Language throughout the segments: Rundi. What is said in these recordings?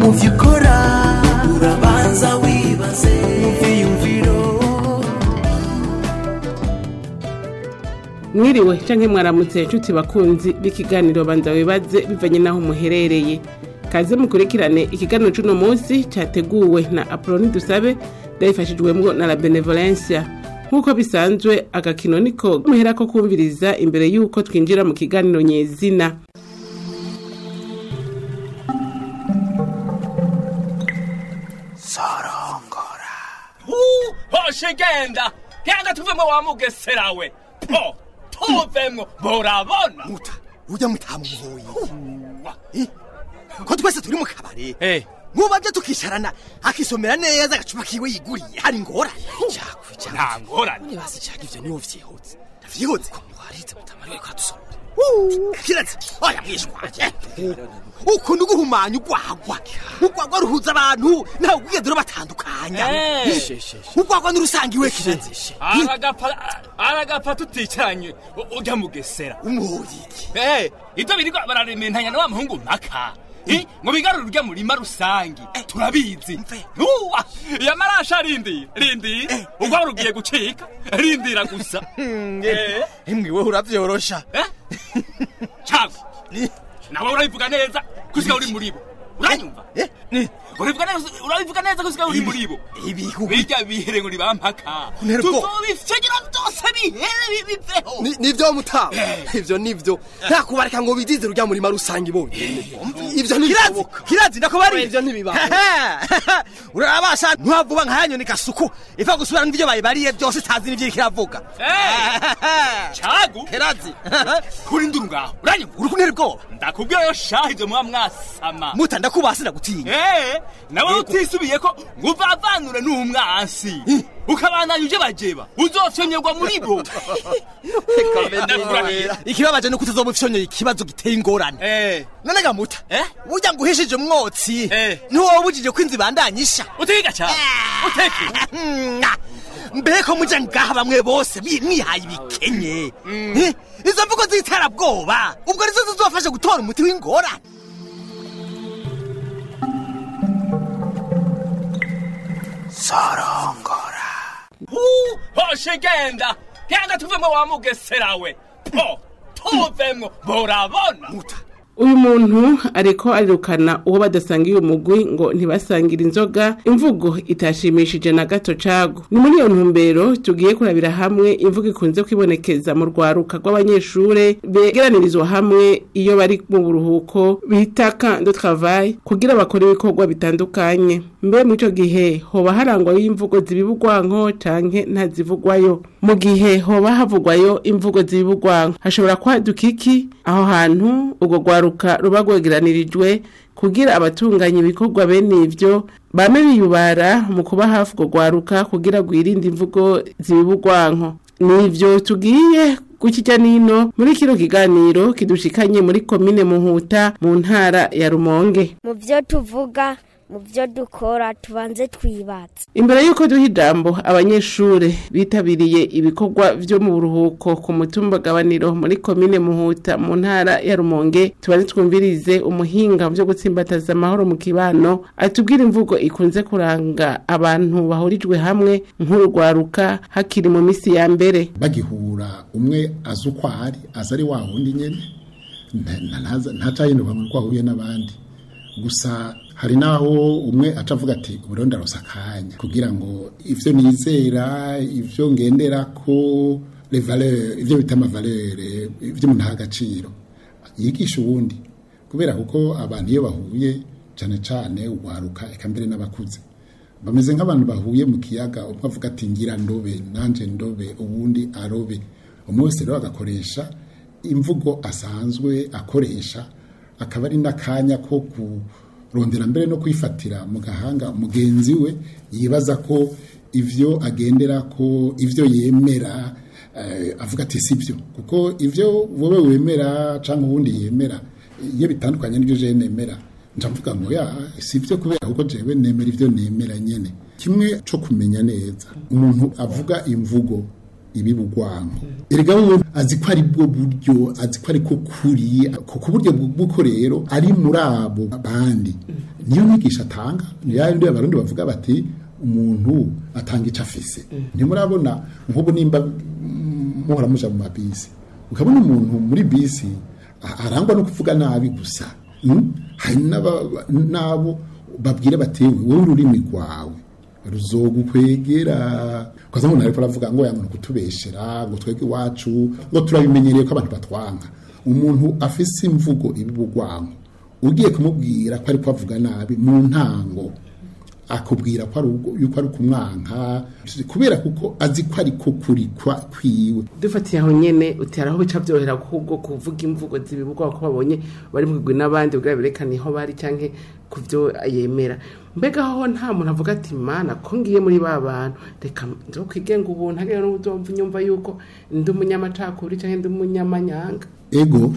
mu byo ukora urabanza wibaze mu byiyumviro mwiriwe canke mwaramutse inshuti bakunzi b'ikiganiro banza wibaze bivanye n'aho muherereye kaze mukurikirane ikiganiro c'uno munsi categuwe na apoloni dusabe ndabifashijwemwo na la benevolencia nk'uko bisanzwe agakino niko muherako kumviriza imbere y'uko twinjira mu kiganiro nyezina hoshe genda genda tuvemwo wa mugesera we po tuvemwo murabona muta ujya mutamuhoye Eh, ko twese turi mu kabari Eh. nk'ubabye tukicarana akisomera neza agacupa kiwe yiguriye hari ingorane nta ngorane basi cyaga ivyo niwo vyihutse vyihutse warize mutamari we kadusomera kiratse oya mwishwaje ukunda uguhumanya ugwagwa ugwagwa ruhuza abantu ntawe ugigeze batandukanya Eh. ugwagwa n'urusangiwe kiratse aragapfa aragapfa tuticaranye u- urya mugesera umuhoye iki Eh, ivyo biriko bararementanya na wa muhungu mpaka Eh, ngo bigarure urya murima rusangi turabizi mve. uwa yamarasha rindi rindi ugwa rugiye gucika rindira gusa Eh, emwe wewe uravyorosha eh? cago nawe urabivuga neza kusiga uri muri bo uranyumva Eh, ni urabivuga neza urabivuga neza kusiga uri muri bo ibihu birya bihere ngo nibampaka Ntera ubwoba. tuzobifyagira byose bihere bibiveho Ni- nivyo mutaba ivyo nivyo nta kubareka ngo bidize urya murima rusange bonyene ivyo ntibishoboka kirazi ndakubari ivyo ntibibaho urabasha ntiwavuba nka yanyoni gasuku iva gusubira n'ivyo bayibariye byose itazi n'ivyo iriko iravuga cago kirazi kuri nduru ngaho uranyumva uri kuntera ubwoba ndakubwira yo shaha ivyo muba mwasama muta ndakubasi ndagutinya Eh, nawe utisubiye ko ngo uvavanure n'umwansi ukabandanya uje bajeba uzofyonyerwa muri bo Ndakurahiye. ikibabaje nuko utazoba ufyonyeye ikibazo giteye ingorane Eh, none gamuta Eh? burya ngo uhishije umwotsi Eh. ntiwobujije ko inzu ibandanyisha utiga cyane uteke mbeko muja ngaha bamwe bose bi- mwihaye ibikenye Eh, izo mvugo z'iterabwoba ubwo nizo zizofasha gutora umuti w'ingorane Hu, hoshe genda genda tuvemwo wa mugesera we po tuvemwo murabona uyu muntu ariko arirukana uwo badasangiye umugwi ngo ntibasangire inzoga imvugo itashimishije na gato cago ni muri iyo ntumbero tugiye kurabira hamwe imvugo ikunze kwibonekeza mu rwaruka rw'abanyeshure begeranirizwa hamwe iyo bari mu buruhuko bita camp de travail kugira bakore ibikorwa bitandukanye mbe muri ico gihe hoba harangwayo imvugo zibibugwanko canke ntazivugwayo mu gihe hoba havugwayo imvugo zibibugwanko hashobora kwaduka iki aho hantu urwo rwaruka ruba rwegeranirijwe kugira abatunganya ibikorwa bene ivyo bame biyubara mu kuba hafi urwo rwaruka kugira rwirinde imvugo zibibugwanko nivyo tugiye gukijya nino muri kino kiganiro kidushikanye muri komine muhuta mu ntara ya rumonge mu byo tuvuga mu byo dukora tubanze twibatse imbere y'uko duha ijambo abanyeshure bitabiriye ibikorwa vyo mu buruhuko ku mutumba gabaniro muri komine muhuta mu ntara ya rumonge tubanze twumvirize umuhinga mu vyo gutsimbataza amahoro mu kibano atubwira imvugo ikunze kuranga abantu bahurijwe hamwe nk'urugwaruka hakiri mu misi ya mbere bagihura umwe azi uko ari azi ari wa wundi nyene nta- nta- ntaza- ntacahinduka ngo uko ahuye n'abandi gusa hari naho umwe aca avuga ati ubu rero ndarosa akanya kugira ngo ivyo nizera ivyo ngenderako les valeurs ivyo bita amavalere ivyo umuntu aha agaciro yigisha uwundi kubera kuko abantu iyo bahuye cyane cyane ugwaruka eka mbere n'abakuze bameze nk'abantu bahuye mu kiyaga umwe avuga ati ngira ndobe nanje ndobe ubundi arobe umwe wese rero agakoresha imvugo asanzwe akoresha akaba ari n'akanya ko kurondera mbere no kwifatira mu gahanga mugenzi we yibaza ko ivyo agendera ko ivyo yemera eh, avuga ati sibyo kuko ivyo wowe wemera cyangwa uwundi yemera iyo bitandukanye n'ibyo je nemera nca mvuga ngo ya sibyo kubera kuko jewe nemera ivyo nemera nyene kimwe co kumenya neza umuntu avuga imvugo ibibugwanko erega wewe azi ko ari bwo buryo azi ko ari ko kuri ku ku buryo bw'uko rero ari muri abo bandi niyo nyigisho atanga ni yandi abarundi bavuga bati umuntu atanga icyo afise ntimurabona nk'ubu nimba mm, muhora muja mu mabisi ukabona umuntu muri bisi a- arangwa no kuvuga nabi gusa mm? hari n'aba- n'abo babwira bati wowe ururimi rwawe ruzogukwegera ukaza umuntu ariko aravuga ngo yanga kutubeshera ngo twege iwacu ngo turabimenyereye ko abantu batwanka umuntu afise imvugo ibibugwanko ugiye kumubwira ko ari avuga nabi mu ntango akubwira ko ari ubwo- yuko ari kumwanka kubera kuko azi ko ari ko kuri kwa- kwiwe dufatiye aho nyene utera aho bica byohera ahubwo kuvuga imvugo zibibugwa ko babonye bari mugwi n'abandi kugira berekane aho bari canke ku byo yemera mbega aho nta muntu avuga ati mana ko ngiye muri ba bantu reka nzo kwigenga ubuntu hagera n'ubuzomva nyumva yuko ndi umunyamacakuri canke ndi umunyamanyanga ego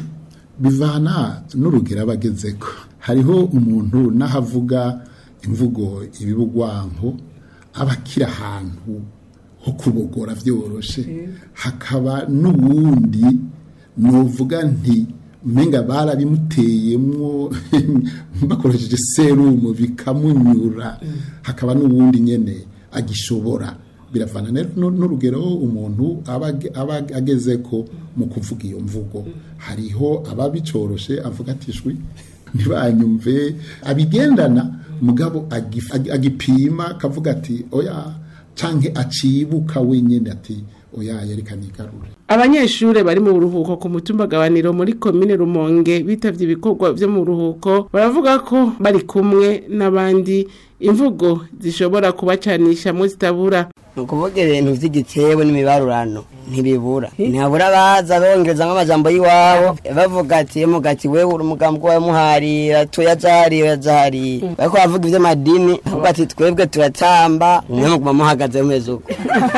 bivana n'urugero aba agezeko hariho umuntu n'ahavuga imvugo ibibugwanko aba akiri ahantu ho kubogora byoroshe hakaba n'uwundi nuvuga nti umenga barabimuteyemwo bakoresheje serumu bikamunyura hakaba n'uwundi nyene agishobora biravana rero nu- n'urugero umuntu aba age- aba ageze ko mu kuvuga iyo mvugo hariho ababicoroshe avuga ati shwi ntibanyumve abigendana mugabo agif- ag- agipima akavuga ati oya canke acibuka wenyene ati oya yereka nigarure abanyeshure bari mu buruhuko ku mutumba gabaniro muri komine rumonge bitavye ibikorwa vyo mu buruhuko baravuga ko bari kumwe n'abandi imvugo zishobora kubacanishamwo zitabura ni ukuvuga ibintu by'igitebo n'imibarurano ntibibura ntihabura abaza bongereza nk'amajambo y'iwabo bavuga ati mugati we uri umugambi wawe muharira tuyazahariye uyazahariye bariko baravuga ivy'amadini bavuga ati twebwe turatamba mwe muguma muhagaze mumeze uko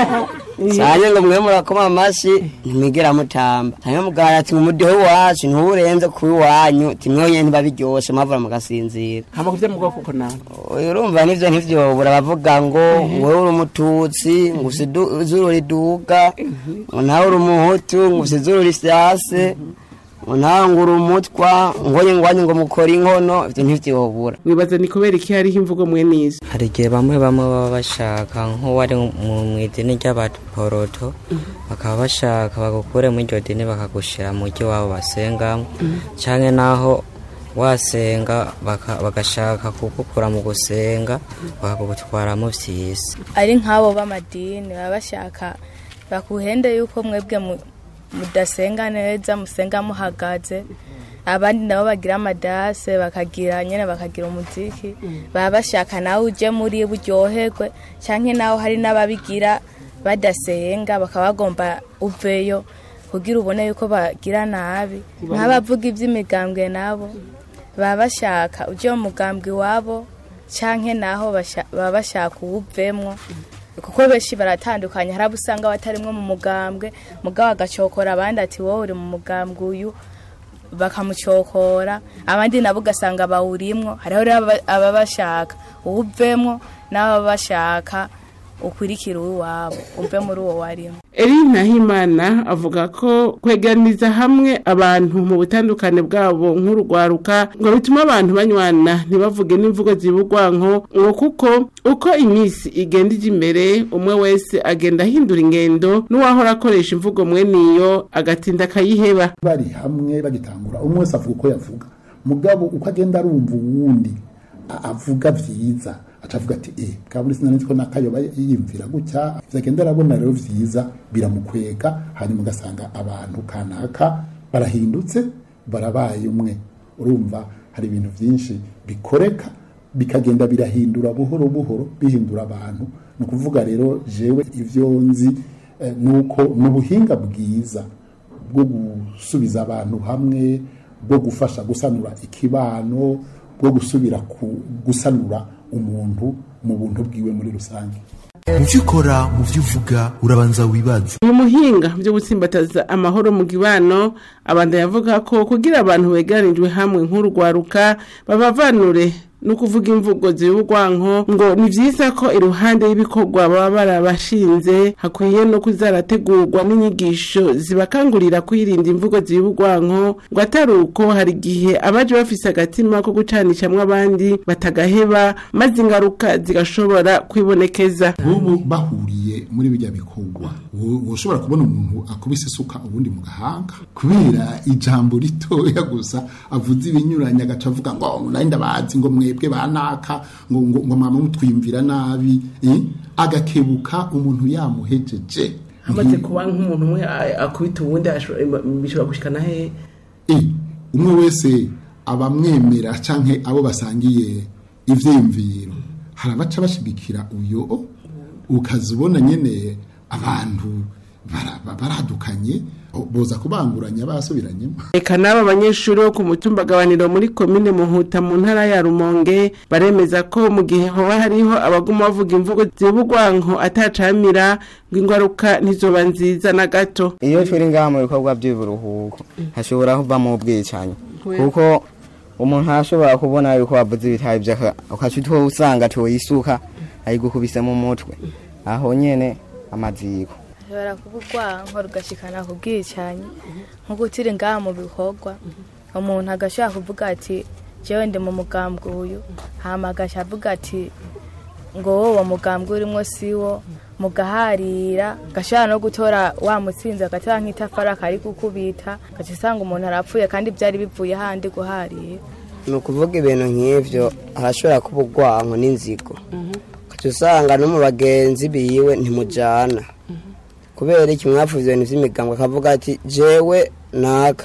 cyane ngo mwe murakoma amashi ntimwigera mutamba hanyuma mugahara ati mu mudiho wacu ntuwurenze kuba iwanyu timwe nyene ntibabiryoshe mwavura mugasinzira hama kuvya mu bwoko ko nawe urumva nivyo ntivyobura bavuga ngo wewe uri umututsi ngo ufise idu- izuru riduga ngo nawe uri umuhutu ngo ufise izuru rifyase ngo nawe ngo uri umutwa ngonye ngwanye ngo mukora inkono ivyo ntivyobura wibaza ni kubera iki hariho imvugo mwene izo hari igihe bamwe bamwe baba bashaka nk'uwari mu idini ry'abaporoto bakaba bashaka bagukure muri iryo dini bakagushyira mu ryo wabo basengamo cyangwa naho wasenga baka- bagashaka kugukura mu gusenga bakagutwaramo by'isi ari nk'abo b'amadini baba bashaka bakuhende yuko mwebwe mu- mudasenga neza musenga muhagaze abandi nabo bagira amadase bakagira nyine bakagira umuziki baba bashaka nawe uje muri buryoherwe cyangwa nawe hari n'ababigira badasenga bakaba bagomba uveyo kugira ubone yuko bagira nabi nk'abavuga iby'imigambwe nabo baba bashaka uje mu mugambwe iwabo canke naho basha- baba bashaka uwuvemwo kuko benshi baratandukanye hari abo usanga batarimwo mu mugambwe mugabo agacokora abandi ati wowe uri mu mugambwe uyu bakamucokora abandi nabo ugasanga bawurimwo hariho rero aba- ababa bashaka uwuvemwo n'ababa bashaka ukurikira uw'iwabo umve muri uwo warimo eri nahimana avuga ko kwegeraniza hamwe abantu mu butandukane bwabo nk'urugwaruka ngo bituma abantu banywana ntibavuge n'imvugo zibugwanko ngo kuko uko iminsi igenda ija imbere umwe wese agenda ahindura ingendo n'uwahora akoresha imvugo mwene iyo agatinda akayiheba bari hamwe bagitangura umwe wese avuga uko yavuga mugabo uko agenda arumva uwundi a- avuga vyiza aca avuga ati eh kaburi sinanzi ko nakayoba yiyumvira gutya vyagenda arabona rero vyiza biramukwega hanyuma ugasanga abantu kanaka barahindutse barabaye umwe urumva hari ibintu vyinshi bikoreka bikagenda birahindura buhoro buhoro bihindura abantu ni ukuvuga rero jewe ivyo nzi eh, nuko ni ubuhinga bwiza bwo gusubiza abantu hamwe bwo gufasha gusanura ikibano bwo gusubira ku gusanura umuntu mu buntu bwiwe muri rusange mu byo ukora mu byo uvuga urabanza wibaze uyu muhinga byo gutsimbataza amahoro mu kibano abanda yavuga ko kugira abantu begeranijwe hamwe nk'urwaruka babavanure no kuvuga imvugo zibugwanko ngo ni vyiza ko iruhande y'ibikorwa baba barabashinze hakwiye no kuzarategurwa n'inyigisho zibakangurira kwirinda imvugo zibugwanko ngo atari uko hari igihe abaje bafise agatima ko gucanishamwo abandi batagaheba maze ingaruka zigashobora kwibonekeza nk'ubu bahuriye muri bijya bikorwa woshobora kubona umuntu akubise isuka ubundi mu gahanga kubera ijambo ritoya gusa avuze ibinyuranye agaca avuga ngo nari ndabazi ngo mwebwe banaka ngo ngo ngo mama mutwimvira nabi eh? agakebuka umuntu yamuhejeje hamaze kuba nk'umuntu umwe akubita uwundi bishobora gushikana hehe Eh, umwe wese abamwemera canke abo basangiye ivyiyumviro hari abaca bashigikira uyo ukazibona nyene abantu bara- baradukanye boza kubanguranya basubiranyemo Eka n'aba banyeshuri bo ku mutumba gabaniro muri komine Muhuta mu ntara ya Rumonge baremeza ko mu gihe hoba hariho abaguma bavuga imvugo zibugwanko atacamira ngo ingaruka ntizoba nziza na gato iyo turi ngaha mu bikorwa by'uburuhuko hashobora kuvamo ubwicanyi kuko umuntu arashobora kubona yuko wavuze ibitabi by'aka ukaca usanga tuyisuka ayigukubise mu mutwe aho nyene amaziko ashobora kuba urwanko rugashikana ku bwicanyi nk'uko turi ngaha mu bikorwa umuntu agashobora kuvuga ati jewe ndi mu mugambwe uyu hama agaca avuga ati ngo wowe uwo mugambwe urimo siwo mugaharira gashobora no gutora wa mutsinzi agatora nk'itafari akari gukubita gaca usanga umuntu arapfuye kandi byari bivuye handi guharira ni ukuvuga ibintu nk'ibyo harashobora kuba urwanko n'inzigo ukaca usanga no mu bagenzi biwe ntimujyana kubera iki mwavuze ibintu by'imigambi akavuga ati jewe naka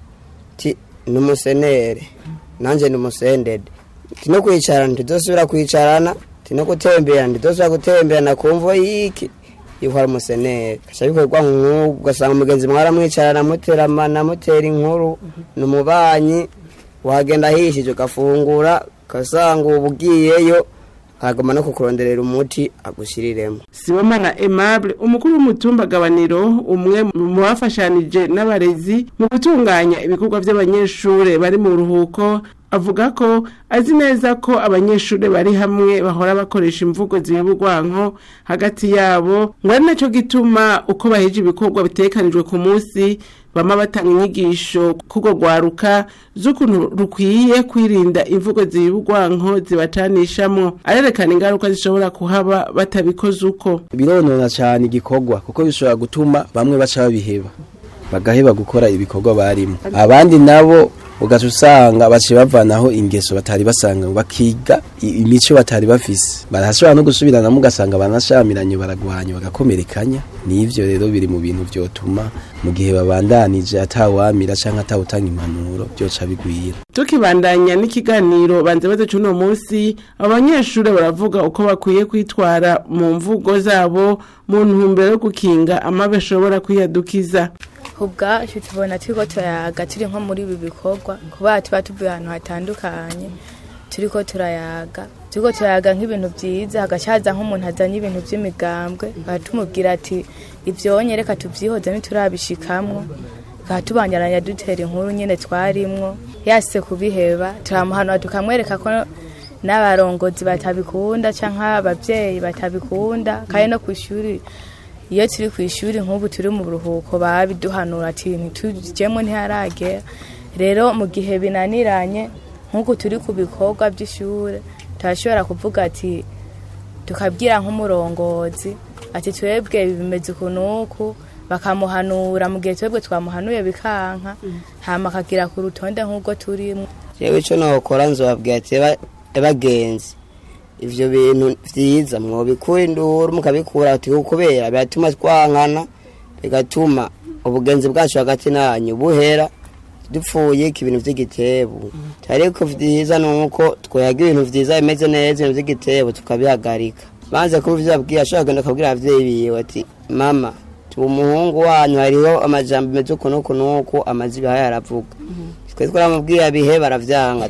ti ni umusenere nanjye ni umusendede ti no kwicarana ntituzosubira kwicarana ti no gutemberana ntituzosubira gutemberana ku mvo y'iki yuko ari umusenere gaca bikorwa nk'ubu ugasanga umugenzi mwaramwicarana muteramana mutera inkuru ni umubanyi wagenda ahishije ugafungura ugasanga ubu ugiyeyo akagoma no kukuronderera umuti agushyiriremo Sibomana Aimable umukuru w'umutumba gabaniro umwe mu bafashanije n'abarezi mu gutunganya ibikorwa by'abanyeshure bari mu ruhuko avuga ko azi neza ko abanyeshure bari hamwe bahora bakoresha imvugo zibugwanko hagati yabo ngo ari naco gituma uko baheje ibikorwa bitekanijwe ku munsi bama batanga inyigisho kugo gwaruka z'ukuntu rukwiye kwirinda imvugo zibugwanko zibacanishamwo arerekana ingaruka zishobora kuhaba batabikoze uko bironona cyane igikorwa kuko bishobora gutuma bamwe baca babiheba bagaheba gukora ibikorwa barimo abandi nabo ugaca usanga baciye bavanaho ingeso batari basanga bakiga i- imico batari bafise barashobora no gusubiranamo ugasanga banashamiranye baragwanya bagakomerekanya n'ivyo rero biri mu bintu vyotuma mu gihe babandanije atawamira canke atawutanga impanuro vyoca bigwira tukibandanya n'ikiganiro banze baze cuno munsi abanyeshure baravuga uko bakwiye kwitwara mu mvugo zabo mu ntumbero yo gukinga amabi ashobora kwiyadukiza ubwacu tubona turiko turayaga turi nko muri ibi bikorwa kuba tuba tuvuye ahantu hatandukanye turiko turayaga turiko turayaga nk'ibintu byiza hagaca haza nk'umuntu azanye ibintu by'imigambwe tumubwira ati ivyonye reka tuvyihoze ntiturabishikamwo tukaba tubangaranya dutera inkuru nyene twarimwo yase kubiheba turamuhanura tukamwereka ko n'abarongozi batabikunda canke abavyeyi batabikunda kandi no kw'ishuri iyo turi ku ishuri nk'ubu turi mu buruhuko babiduhanura ati ntitujyemo ntiharagera rero mu gihe binaniranye nk'uku turi ku bikorwa by'ishuri turashobora kuvuga ati tukabwira nk'umurongozi ati twebwe bimeze ukuntu uku bakamuhanura mu gihe twebwe twamuhanuye bikanka hama akagira ku rutonde nk'ubwo turimo jewe ico nokora nzobabwira ati "Eba- ebagenzi ivyo bintu vyiza mwobikura induru mukabikura ati kubera biratuma twankana bigatuma ubugenzi bwacu hagati nanyu buhera dupfuye ko ibintu vy'igitebu ariko vyiza nuko twoyaga ibintu vyiza bimeze neza ibintu vy'igitebu tukabihagarika banze kuba vyabwiye ashobora kugenda akabwira abavyeyi biwe ati mama tuba umuhungu wanyu hariho amajambo meze uku n'uku n'uku amazi bihaye aravuga twe twaramubwiye bihe baravyanga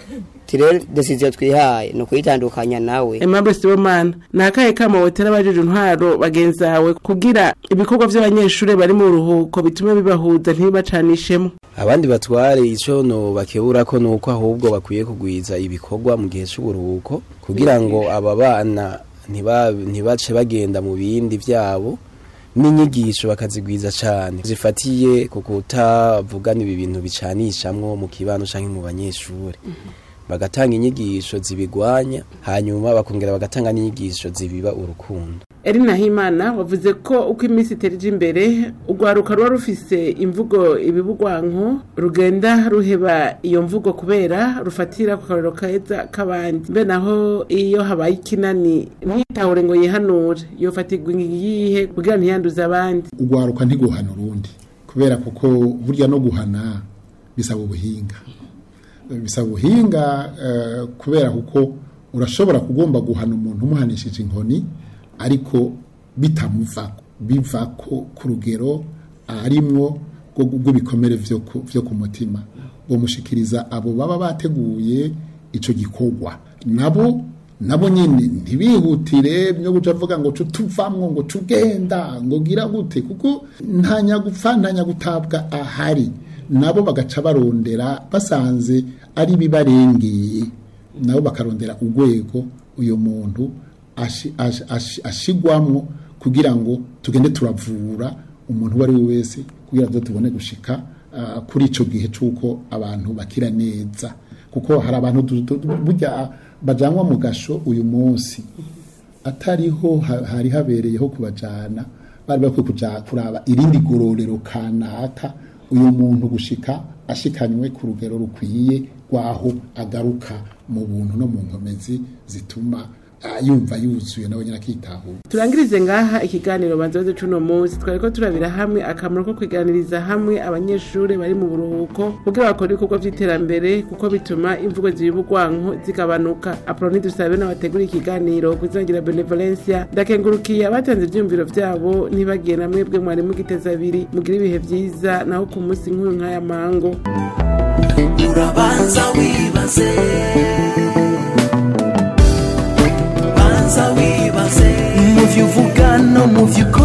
tirere desiziyo twihaye ni ukuyitandukanya nawe Aimable Sibomana ni akahe kama wotera abajije intwaro bagenzi bawe kugira ibikorwa by'abanyeshuri bari mu ruhuko bitume bibahuza ntibacanishemo abandi batware ico no bakebura ko nuko ahubwo bakwiye kugwiza ibikorwa mu gihe c'uburuhuko kugira ngo aba bana ntiba- ntibace bagenda mu bindi vyabo n'inyigisho bakazigwiza cane zifatiye ku kutavugana ibi bintu bicanishamwo mu kibano canke mu banyeshuri bagatanga inyigisho zibigwanya hanyuma bakongera bagatanga n'inyigisho zibiba urukundo Erina Himana wavuze ko uko iminsi iterije imbere urwaruka ruba rufise imvugo ibibugwanko rugenda ruheba iyo mvugo kubera rufatira ku karero keza k'abandi mbe naho iyo habaye ikinani ntitahure ngo yihanure yofatirwa iyihe kugira ntiyanduze abandi ugwaruka ntiguhana urundi kubera kuko burya no guhana bisaba ubuhinga bisaba ubuhinga eh, kubera kuko urashobora kugomba guhana umuntu umuhanishije inkoni ariko bitamuvako bivako ku rugero arimwo rwo- rw'ibikomere vyo ku- vyo ku mutima bomushikiriza abo baba bateguye ico gikorwa nabo nabo nyine ntibihutire byo guca avuga ngo tuvamwo ngo tugenda ngo gira gute kuko nta nyagupfa nta nyagutabwa ahari nabo bagaca barondera basanze ari bibarengeye nabo bakarondera urwego uyu muntu ashi- ashi- ashi- ashigwamwo kugira ngo tugende turavura umuntu uwo ari we wese kugira ngo tubone gushika ah, kuri ico gihe c'uko abantu bakira neza kuko hari abantu du- du- du- burya bajanwa mu gasho uyu munsi atariho ha- hari habereyeho kubajana bari bakwiye kuja kuraba irindi gororero kanaka uyu muntu gushika ashikanywe ku rugero rukwiye rwaho agaruka mu buntu no mu nkomezi zituma ah, yumva yuzuye nawe nyine akitahura turangirize ngaha ikiganiro banzoze cuno munsi twariko turabira hamwe akamaro ko kwiganiriza hamwe abanyeshuri bari mu buruhuko kugira bakora ibikorwa vy'iterambere kuko bituma imvugo zibugwanko zigabanuka aproni dusabe n'abategura ikiganiro kuzagira benevolencia ndakengurukiye abatanze ivyumviro vyabo ntibagiye na mwebwe mwari mugiteza abiri mugira ibihe vyiza naho ku munsi nk'uyu nk'aya mango urabanza wibaze banza wibaze mu vyo uvuga no mu vyo ukora